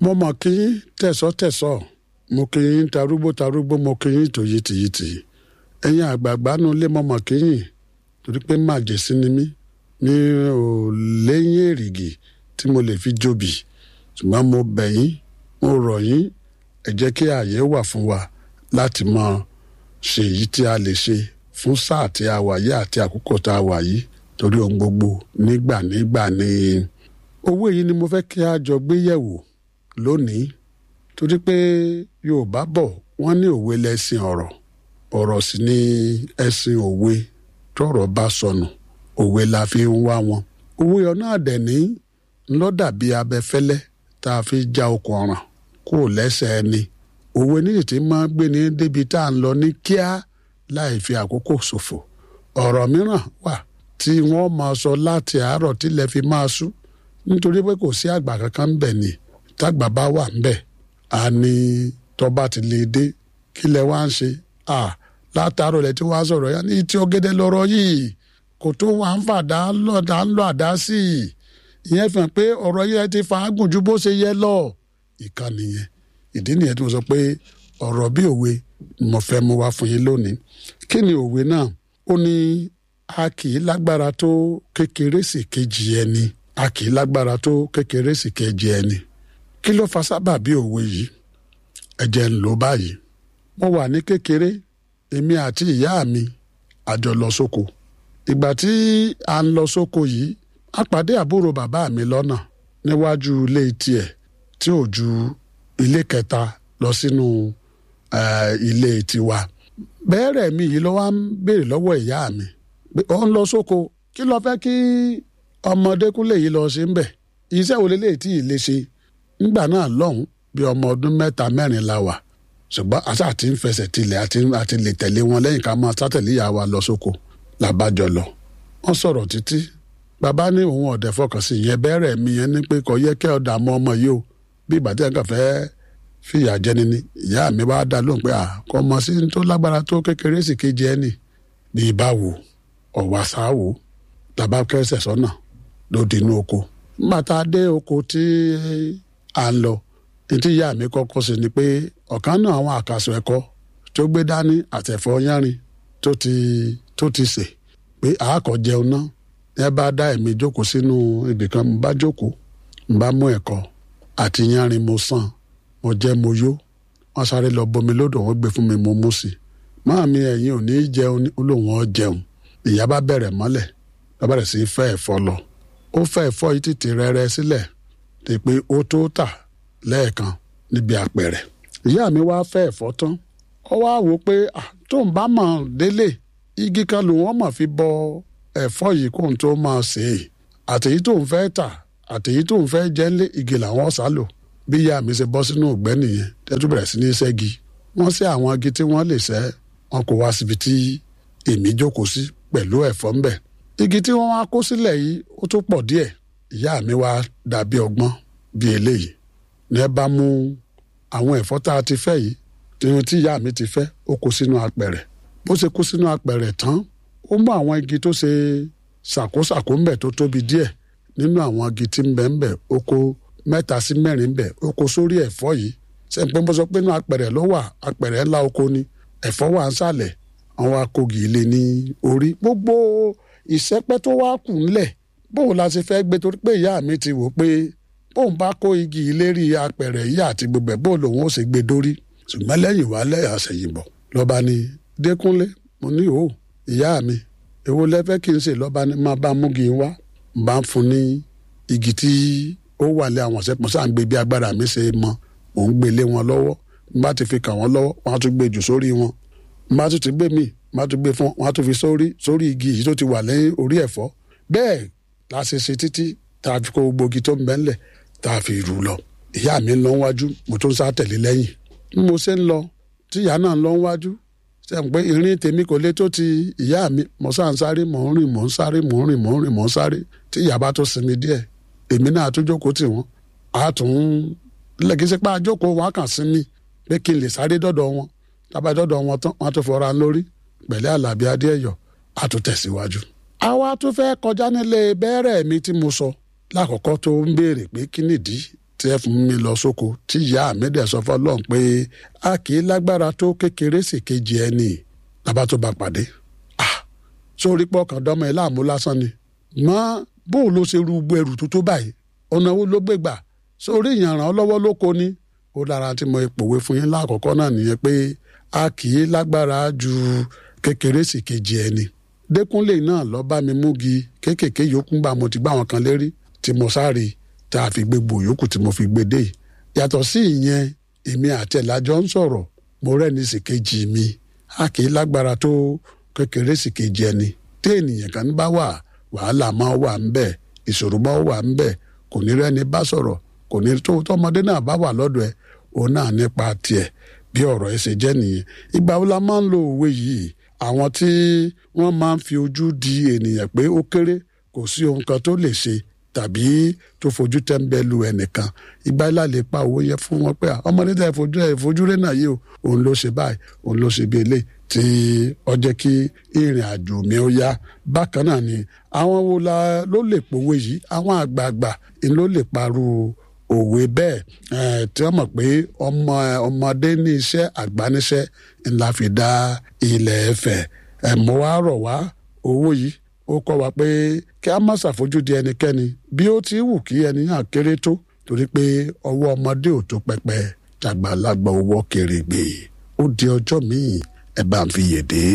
mo mọ̀ kí yín tẹ̀sọ́tẹ̀sọ́ mo kí yín tarúgbó tarúgbó mo kí yín tòyítìyítì ẹ̀yin àgbààgbà nu lé mo mọ̀ kí yín torí pé màjèsí ni mí mi ò léyìn èrìgì tí mo lè fi jóbi ṣùgbọ́n mo bẹ̀ yín mo rọ̀ yín ẹ jẹ́ kí ààyè wà fún wa láti mọ ṣe èyí tí a lè ṣe fún sáà tí a wà yìí àti àkókò tá a wà yìí torí ohun gbogbo nígbà nígbà ni owó yìí ni mo fẹ́ kí a jọ gbé yẹ̀wò lónìí torí pé Yorùbá bọ̀ wọ́n ní òwe lẹ́sìn ọ̀rọ̀ ọ̀rọ̀ sì ni ẹ̀sìn òwe tọ́rọ̀ bá sọnù òwe la fi ń wá wọn òwe ọ̀nà àdẹ̀ní ńlọ dàbí abẹfẹ́lẹ́ tá a fi já okùn ọ̀ràn kó lẹ́sẹ̀ ẹni òwe níyì tí máa gbé ní débi tá à ń lọ ní kíá láì fi àkókò ṣòfò ọ̀rọ̀ mìíràn wà tí wọ́n máa sọ láti àárọ̀ tílẹ̀ fi máa sú nítorí pé kò sí àgbà kankan ń bẹ̀ ni tágbà bá wà ń bẹ̀ á ní tọ́ba ti lè dé kílẹ̀ wá ń ṣe à látàárọ̀ lẹ̀ tí wọ́n á sọ̀rọ̀ yá ní tí ọ̀gẹ̀dẹ̀ lọ́rọ̀ yìí kò tó wà ń fàdá lọ́dà ń lọ àdá sí i ìyẹn fi hàn pé ọ̀rọ̀ yẹn ti fa agùn ju bó ṣe yẹ lọ ìkànnì yẹn ìdí nìyẹn tí mo sọ pé ọ̀rọ̀ bí òwe ni mo fẹ́ mú wá fún yín lónìí kí ni òwe náà ó ní a kì í lágbára tó kékeré sí kejì ẹni a kì í lágbára tó kékeré sí kejì ẹni kí ló fa sábà bí òwe yìí ẹ jẹ́ ń lò báyìí mo wà ní kékeré èmi àti ìyá mi a jọ lọ sóko ìgbà tí a ń lọ sóko yìí a pàdé àbúrò bàbá mi lọ́nà níwájú ilé tiẹ̀ tí ò ju ilé kẹta lọ sínú ilé tiwa bẹ́ẹ̀rẹ̀ mi yìí ló wá ń béèrè lọ́wọ́ ìyá mi ó ń lọ sóko kí ló fẹ́ kí ọmọdékúnlé yìí lọ ṣe ń bẹ̀ iṣẹ́ wo lélẹ́yìí tí ì lè ṣe nígbà náà lọ́hùn bí ọmọ ọdún mẹ́ta mẹ́rin la wà ṣùgbọ́n àṣà àti ń fẹsẹ̀ tilẹ̀ àti lè tẹ̀lé wọn lẹ́yìn ká máa sátẹ̀lé ìyá wa lọ sóko làbájọ lọ wọ́n sọ̀rọ̀ títí bàbá ní òun ọ̀dẹ̀ fọkàn sí ìyẹn bẹ́ẹ̀rẹ̀ mi yẹn ní pé kò yẹ kẹ́ ọ̀dà mọ́ ọmọ yìí o bí ìgbà tí ẹ̀ kàn fẹ́ fìyà jẹni ni ìyá mi wá dá lóhùn pé à kò mọ̀ sí tó lágbára tó kékeré sì kejì ẹni bí ibà wò ọ̀wà sáà wò tàbá kẹsẹ̀ sọ́nà lóde inú oko nígbà tá a dé oko tí à ń lọ etí ìyá mi kọ́kọ́ sí ni pé ọ̀kan náà àwọn àkàsọ ẹ̀kọ́ tó gbé dání àtẹ̀fọ́ yánrin tó ti tó ti sè pé àákọ́ jẹun náà ẹ bá dá ẹ̀mí jókòó sínú ibìkan mo bá jókòó mo bá mú ẹ̀kọ́ àti yánrin mo sàn mo jẹ́ mo yó wọ́n sáré lọ bomi lódò wọ́n gbé fún mi mo mú sí i máa mi ẹ̀yin ò ní í jẹun olóhùn ọ jẹun ìyá bá bẹ̀rẹ̀ mọ́lẹ̀ bá bẹ̀rẹ̀ sí í fẹ́ ẹ̀fọ́ lọ ó fẹ́ ẹ̀fọ́ yìí tètè rẹ́rẹ́ sílẹ̀ tí pé ó tó tà lẹ́ẹ̀kan níbi àpẹ̀rẹ̀ ìyá mi wá fẹ́ ẹ̀fọ́ tán ó wá wò pé tóun bá mọ̀ délé igi kan lòun ọmọ fi bọ ẹ̀fọ́ yìí kóun tó máa sè é àtèyí tóun fẹ́ tà àtèyí tóun fẹ́ jẹ́ ńlé igi làwọn ọ̀sà lò bí ìyá mi ṣe bọ́ sínú ìgbẹ́ nìyẹn tẹ́tù bẹ̀rẹ̀ sí ní ṣẹ́gi wọ́n ṣe àwọn igi tí wọ́n lè ṣẹ́ wọn kò wá síbi tí èmi jókòó sí pẹ̀lú ẹ̀fọ́ ńbẹ̀ igi tí wọ́n wá kó sílẹ̀ yìí ó tó pọ̀ díẹ̀ ìyá mi wá dàbí ọgbọ́n bí eléyìí ní ẹ bá mú àwọn ẹ̀fọ́ tá a ti fẹ́ yìí tìhun tí ìyá mi ti fẹ́ ó kó sínú apẹ̀rẹ̀ bó ṣe kó sínú apẹ̀rẹ̀ tán ó mú àwọn igi tó ṣe ṣàkóṣàkó ńbẹ̀ tó tóbi díẹ̀ nínú àwọn igi tí ń bẹ ńbẹ̀ ó kó mẹ́ta sí mẹ́rin ńbẹ̀ ó kó sórí ẹ̀fọ́ yìí sẹ́ńpẹ́ mo sọ pé inú apẹ̀rẹ̀ ló wà apẹ̀rẹ̀ ńlá oko ni ẹ̀fọ́ wà ń sàlẹ̀ àwọn akogì ilé ní orí gbogbo ìṣẹ́pẹ́ tó wá kù ńlẹ̀ bóun la ṣe fẹ́ gbé torí pé ìyá mi ti wò pé bóun bá kó igi ìlérí apẹ̀rẹ̀ yìí àti gbogbo ẹ̀ bóun lòun ó ṣe gbé dórí ṣùgbọ́n lẹ́yìn wá lẹ́yìn àṣẹyìnbọ̀ lọ́ba ni dẹ́kunlé mo ní o ìyá mi èwo lẹ́fẹ́ kí n ṣe lọ́ba ni máa bá múgi wá bá ń fún ní igi tí ó wà lé àwọn ọ̀sẹ̀ pọ̀ sáà ń gbé bí agbára mi ṣe mọ mò ń gbé lé wọn lọ́wọ́ n bá ti fi kà wọ́n lọ́wọ́ wọ́n á tún gbé jù sórí wọn n bá tún ti gbé mi n bá tún gbé fún wọn á tún fi sórí sórí igi yìí tó ti wà lẹ́yìn orí ẹ̀fọ́ bẹ́ẹ̀ la ṣe ṣe títí tá a fi kó gbogbo igi tó ń bẹ ńlẹ̀ tá a fi rù lọ ìyá mi ń lọ wájú mo tún sá tẹ̀lé lẹ́yìn bí mo ṣe ń lọ tí ìyá náà ń lọ wájú ṣe ń pé irin tèmi kò lè tó ti ìyá mi mo sá ń sáré mò ń rìn mò ń sáré mò ń rìn mò ń rìn mò ń sáré tí ìyá bá tó sinmi díẹ̀ èmi náà tún jókòó tì wọ́n a tún lẹ́gí sí pé a jókòó wọn kàn sinmi pé kí n lè sáré dọ́dọ̀ wọn tábà dọ́dọ̀ wọn tán wọn tún fọra lórí pẹ̀lẹ́ àlàbí adéẹ̀yọ̀ a tún tẹ̀síwájú. àwa tún fẹ́ kọjá nílé bẹ́ẹ̀rẹ̀ mi tí mo sọ lákọ̀ọ́kọ́ tó ń béèrè pé kí nìdí tí ẹ fún mi lọ sóko tí ìyá mi dẹ̀ sọ fọlọ́n pé a kì í lágbára tó kékeré sì kejì ẹni bàbá tó bá pàdé ah sórí pọ̀ kàn dánmọ́ ẹ láàmú lásán ni mọ́ bóun ló ṣe ru gbogbo ẹrù tó tó báyìí ọ̀nà wo ló gbé gbà sórí ìyànràn ọlọ́wọ́ ló kó ni ó dára tí mo pòwe fún yín lákọ̀ọ́kọ́ náà nìyẹn pé a kì í lágbára ju kékeré sì kejì ẹni dẹkúnlé náà lọ bá mi múgi kéékèèké yòókù gbà mo ti gbá wọn kan lérí tí mo sáré tá a fi gbé gbò yòókù tí mo fi gbé dé yàtọ̀ sí ìyẹn èmi àti ẹ̀lájọ́ ń sọ̀rọ̀ mo rẹ́ni sì kejì mi a kì í lágbára tó kékeré sì kejì ẹni tí ènìyàn kan bá wà wàhálà máa wà ń bẹ̀ ìṣòro máa wà ń bẹ̀ kò ní rẹ́ni bá sọ̀rọ̀ kò ní tó tọmọdé náà bá wà lọ́dọ̀ ẹ̀ òun náà nípa tiẹ̀ bí ọ̀rọ̀ ẹ̀ ṣe jẹ́ nìyẹn ìgbà wo la máa ń lo òwe yìí àwọn tí wọ́n máa ń fi ojú di ènìyàn pé ó kéré kò sí ohun kan tó lè ṣe tàbí tó fojú tẹ́ńbẹ́lú ẹnìkan ìgbà ilá lè pa owó yẹn fún wọn pé ọmọdé tẹ fojú ẹ fojú rẹ náà yìí o òun ló ṣe báyìí òun ló ṣe bí eléyìí tí ó jẹ́ kí ìrìn àjò mi ó yá bákan náà ni àwọn wo la ló lè pòwe yìí àwọn àgbààgbà ló lè parú òwe bẹ́ẹ̀ tí wọ́n mọ̀ pé ọmọ ọmọdé ní iṣẹ́ àgbà níṣẹ́ ńlá fi dá ilẹ̀ ẹ̀fẹ̀ ẹ̀ mọ́ wá rọ̀ wá owó yìí ó kọ́ wa pé kí a má ṣàfojúdi ẹnikẹ́ni bí ó ti wù kí ẹni náà kéré tó torí pé ọwọ́ ọmọdé ò tó pẹpẹ tàgbàlagbà owó kèrègbè ó di ọjọ́ míì ẹ bá ń fi yèdè.